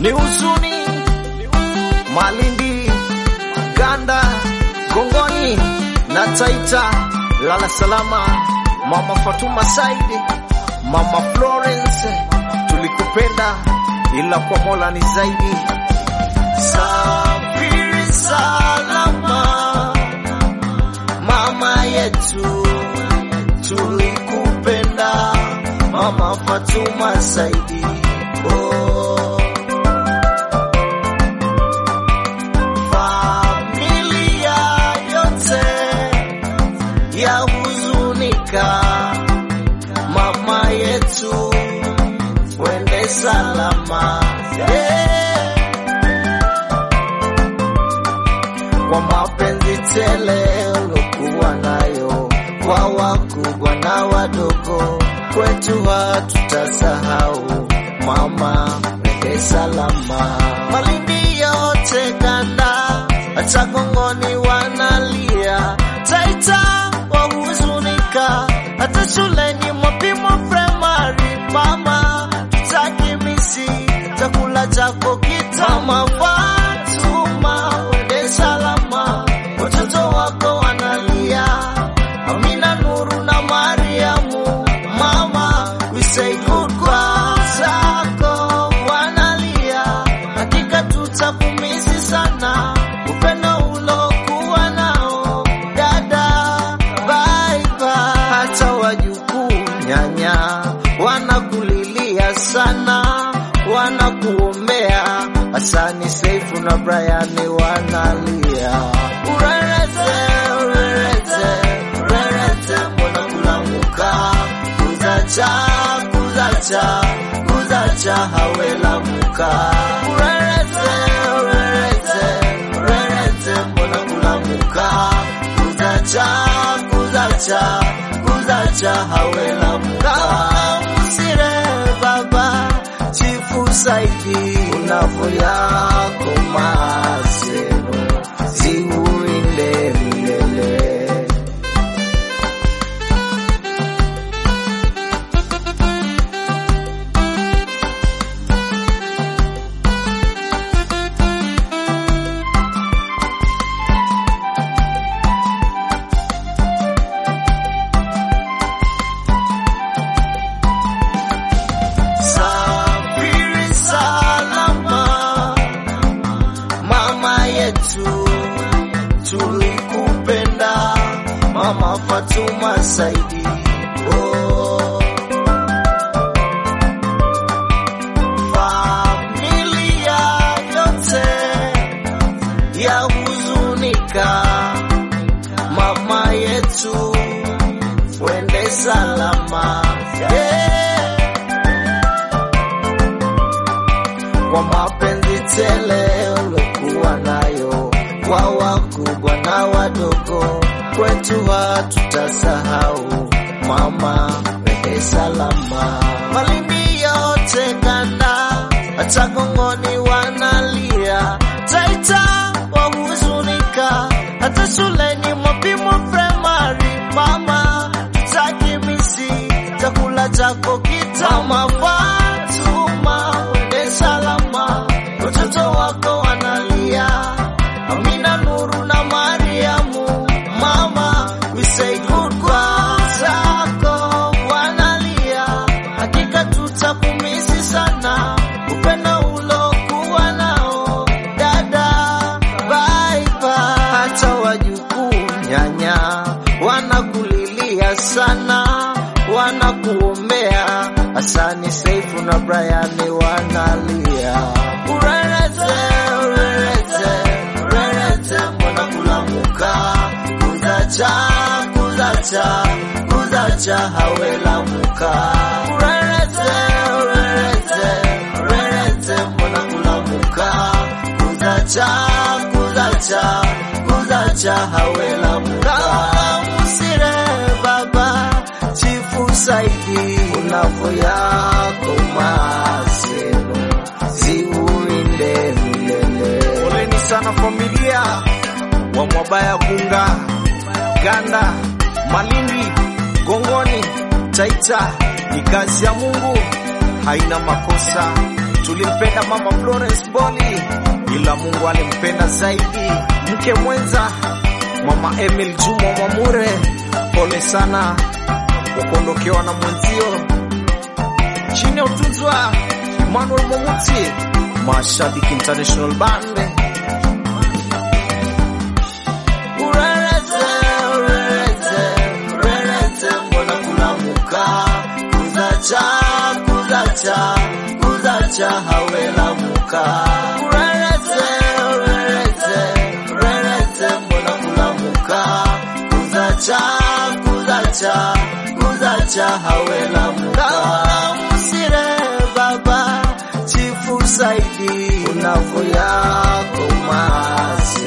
ni huzuni Malindi, Ganda, Gongoni na Taita. Lala salama Mama Fatuma Saidi, Mama Florence, tulikupenda ila kwa Mola ni zaidi. Safiri salama mama yetu, tulikupenda Mama Fatuma Saidi. Oh. Familia yote ya huzunika, mama yetu, wende salama yeah. Kwa mapenzi tele ulokuwa nayo kwa wakubwa na wadogo, kwetu hatutasahau mama, wende salama. Malindi yote Ganda, hata Gongoni wanalia, Taita wahuzunika, hata shuleni Mwapimo Primary mama, tutakimisi chakula chako kitama. Fatuma wende salama, watoto wako wanalia, Amina, Nuru na Mariamu mama, we say goodbye zako wanalia, hakika tutakumisi sana, upendo ulokuwa nao dada, bye bye. Hata wajukuu nyanya wanakulilia sana, wanakuombea Hasani, Seifu na Brian wanalia, urereze urereze urereze, mbona kulamuka kuzacha kuzacha kuzacha hawelamuka urereze urereze urereze, mbona kulamuka kuzacha kuzacha kuzacha hawelamuka usire baba chifu Saidi unavo yako maseno ziurinde milele Safiri salama mama yetu, tulikupenda mama Fatuma Saidi. Oh. Familia yote ya huzunika, mama yetu, wende salama yeah. kwa mapenzi tele ulokuwa nayo kwa wakubwa na wadogo, kwetu hatutasahau mama, wende salama. Malindi yote Ganda, hata Gongoni wanalia, Taita wahuzunika, hata shuleni Mwapimo Primary mama, tutakimisi chakula chako kitama. Fatuma wende salama, watoto wako wanalia, Amina, Nuru na Mariamu mama, we say goodbye zako wanalia, hakika tutakumisi sana, upendo ulokuwa nao dada, bye bye. Hata wajukuu nyanya wanakulilia sana, wanakuombea Hasani, Seifu na Brian wanalia, urereze urereze urereze, mbona kulamuka kuzacha kuzacha kuzacha hawelamuka urereze urereze urereze, mbona kulamuka kuzacha kuzacha kuzacha hawelamuka usire baba chifu Saidi unavo yako maseno ziurinde milele. Poleni sana familia wa Mwabaya Kunga, Ganda, Malindi, Gongoni, Taita. Ni kazi ya Mungu, haina makosa. Tulimpenda mama Florence Boli, ila Mungu alimpenda zaidi. Mke mwenza mama Emil Juma Mwamure, pole sana kwa kuondokewa na mwenzio. Chini ya utunzi wa Emmanuel Momuti, Mashabiki International Band. Urerete, urerete, urerete, mbona kulamuka kuzacha kuzacha kuzacha hawelamuka urerete urerete urerete mbona kulamuka kuzacha kuzacha kuzacha hawelamuka musire baba chifu saidi unavo yako masi